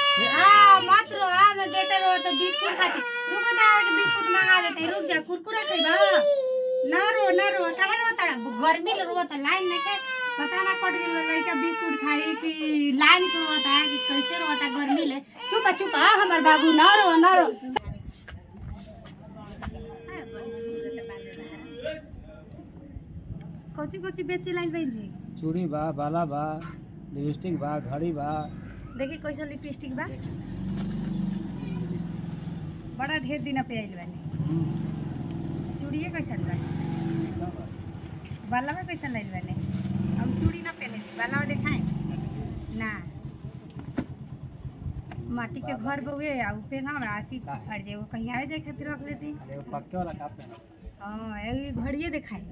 हाँ मत रो हाँ मैं बेटा रो तो बिस्कुट खाती रुको तो आके बिस्कुट मंगा देते हैं, रुक जा कुरकुरा खाइबा ना रो ना रो कहाँ रो ताड़ा गर्मी ले रो तो लाइन में के पता ना कट गेल लड़का बिस्कुट खाई कि लाइन से रोता है कि कैसे रोता है गर्मी ले चुप चुप हाँ हमार बाबू ना रो ना रो कोची कोची बेचे लाइल बहन जी चूड़ी बा बाला बा लिपस्टिक बा घड़ी बा देखी कैसा लिपस्टिक बा बड़ा ढेर दिन पे आइल बानी चूड़िए कैसन बा बाला में कैसन लाइल बानी हम चूड़ी ना पहने छी बाला में देखाएं ना माटी के घर बउए आ उ पे ना राशि फट जाए वो कहीं आवे जाए खातिर रख लेती अरे वो पक्के वाला का पहना हाँ एगो घड़िए दिखाई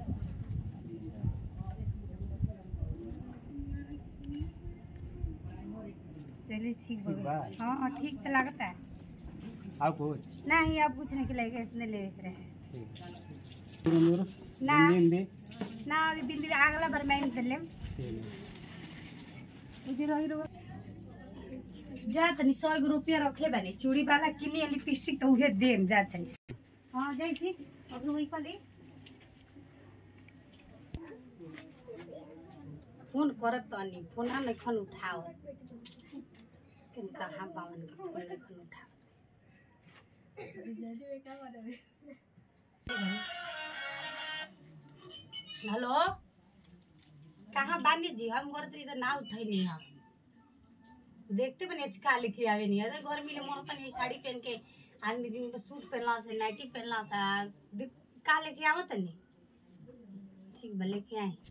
चलिए ठीक ठीक बा बा? हाँ हाँ ठीक तो लगता है और कुछ नहीं अब कुछ नहीं खिलाएगा इतने ले के रहे ठीक नूर ना। हिंदी हिंदी ना अभी बिंदी अगला बार मैं कर लेम ठीक है इधर रही रहो जा तनी सौ गो रुपया रखले बानी चूड़ी वाला किनी लिपस्टिक तो उहे देम जा तनी हाँ जाई थी अब वही कली फोन करत तनी फोन नहीं खन उठाओ किन कहाँ पावन के फोन नहीं खन उठाओ हेलो कहाँ बानी जी हम घर इधर ना उठैनी हम देखते बने का लिखे आवे नहीं अरे गर्मी ले मोर तनी साड़ी पहन के आदमी दिन पे सूट पहनला से नाइटी पहनला से दिख- का लेके आवत तनी ठीक बा लेके आए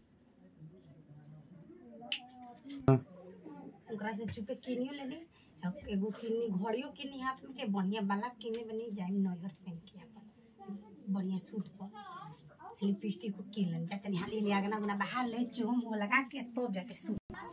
ओकरा से चुपे किनियो लेनी अब एगो किन्नी घड़ियो किन्नी हाथ में के बढ़िया बाला किने बनी जाए नैहर पहन के अपन बढ़िया सूट पर लिपस्टिक को किन लेनी जाते हाली हाली आगना गुना बाहर ले चुम हो लगा के तो जाके सूट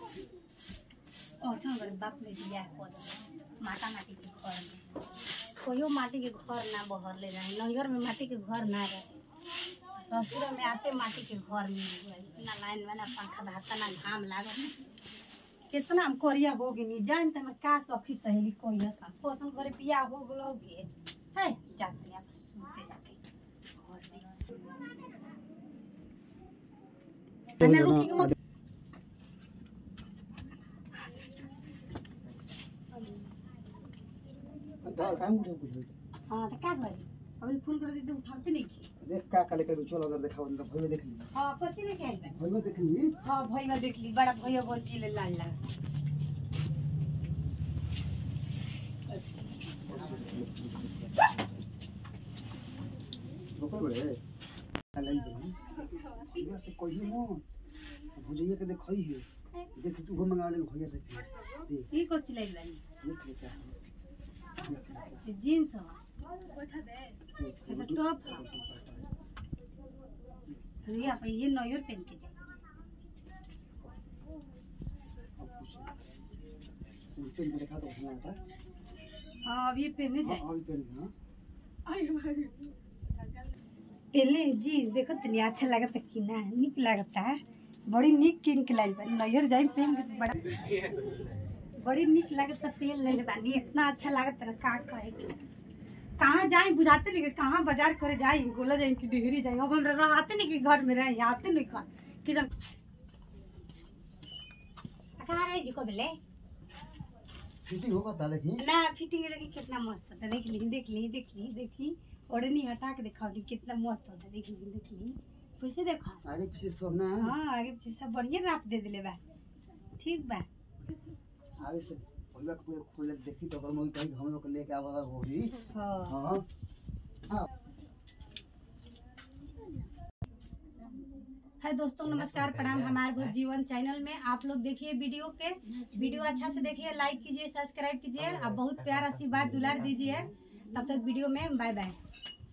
औसन बड़े बाप ने दिया है पद माटा माटी के घर में कोयो माटी के घर ना बहर ले रहे नैहर में माटी के घर ना रहे ससुर में आते माटी के घर मिल गए ना लाइन में ना पंखा भाता ना घाम लागल कितना हम कोरिया हो गई जान त मैं का सखी सहेली कोई सा पोसन करे पिया हो गलो गे है जाते हैं सुनते जाके घर में अन्ना रुकी के मत हाँ तो क्या करे अभी फोन कर देते उठाते नहीं की देख का काले कर चल अगर देखा उनका भइयो देख ली हाँ पति ने क्या है भइयो देख ली हाँ भैया देख ली बड़ा भैया बोल चिले लाल लाल रोकल बड़े काले बनी भइया से कही मो भुजैया के देखई है देख तू घुम मंगा ले भइया से देख ये को चिले लाली देख लेता देख लेता ये जींस है ये तो टॉप है रिया पे ये नॉयर पहन के जाए पेन को देखा तो सुना था हाँ अब ये पहने हाँ जाए अभी पेन हाँ पहले जी देखो तनी अच्छा लगता कि ना निक लगता है बड़ी निक किन के लाई बानी नैहर जाई पहन के बड़ा बड़ी निक लगता पहन ले बानी इतना अच्छा लगता ना का कहे के कहाँ जाए बुझाते नहीं कि कहाँ बाजार करे जाए गोला जाए कि डिहरी जाए अब हमरा रहते नहीं कि घर में रहे आते नहीं कर कि जब कहाँ रहे जी को बोले फिटिंग होगा था देखी ना फिटिंग देखी कितना मस्त होता देख ली देख ली देख ली देखी ओढ़नी हटा के दिखाओ दी कितना मस्त होता देख ली देख ली कैसे देखा आगे पीछे सब ना हाँ आगे पीछे सब बढ़िया नाप दे दिले बा ठीक बा आगे से भइया के पूरे खोल के देखी तो हम कहीं हम लोग के लेके आवा होगी हाँ हाँ हाँ है दोस्तों नमस्कार प्रणाम हमारे भर जीवन चैनल में आप लोग देखिए वीडियो के वीडियो अच्छा से देखिए लाइक कीजिए सब्सक्राइब कीजिए आप बहुत प्यार आशीर्वाद दुलार दीजिए तब तक वीडियो में बाय बाय